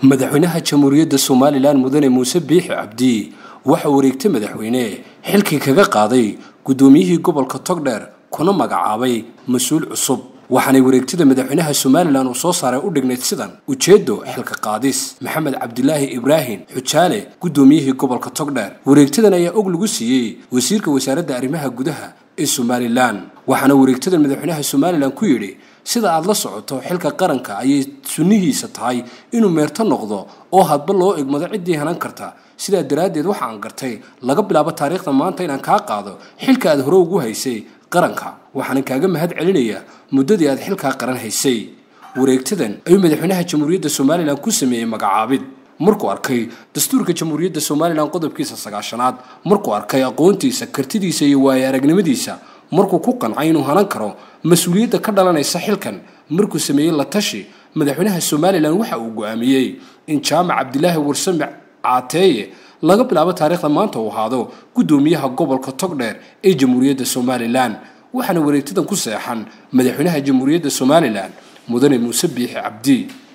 madaxweynaha jamhuuriyadda somalilan mudane muuse biixi cabdi waxa wareegtay madaxweyne xilkii kaga qaaday guddoomiyihii gobolka togdheer kuna magacaabay mas-uul cusub waxaanay wareegtada madaxweynaha somalilan uu soo saaray u dhignayd sidan ujeeddo xilka qaadis maxamed cabdilaahi ibraahim xujaale guddoomiyihii gobolka togdheer wareegtadan ayaa og lagu siiyey wasiirka wasaaradda arrimaha gudaha ee somalilan waxaana wareegtada madaxweynaha somalilan ku yidhi sida aad la socoto xilka qaranka ayay sunnihiisa tahay inuu meerto noqdo oo hadba loo egmado ciddii hanan karta sidaa daraaddeed waxa aan gartay laga bilaabo taariikhda maanta inaan kaa qaado xilka aad hore ugu haysay qaranka waxaanan kaaga mahad celinayaa muddadii aad xilkaa qaran haysay wareegtadan ayuu madaxweynaha jamhuuriyadda somalilan ku sameeyey magacaabid markuu arkay dastuurka jamhuuriyadda somalilan qodobkiisa sagaashanaad markuu arkay aqoontiisa kartidiisa iyo waayo aragnimadiisa markuu ku qancay inuu hanan karo mas-uuliyadda ka dhalanaysa xilkan markuu sameeyey la tashi madaxweynaha somalilan waxa uu go-aamiyey in jaamac cabdilaahi warsame caateeye laga bilaabo taariikhda maanta uu ahaado guddoomiyaha gobolka togdheer ee jamhuuriyadda somalilan waxaana wareegtadan ku seexan madaxweynaha jamhuuriyadda somalilan mudane muuse biixi cabdi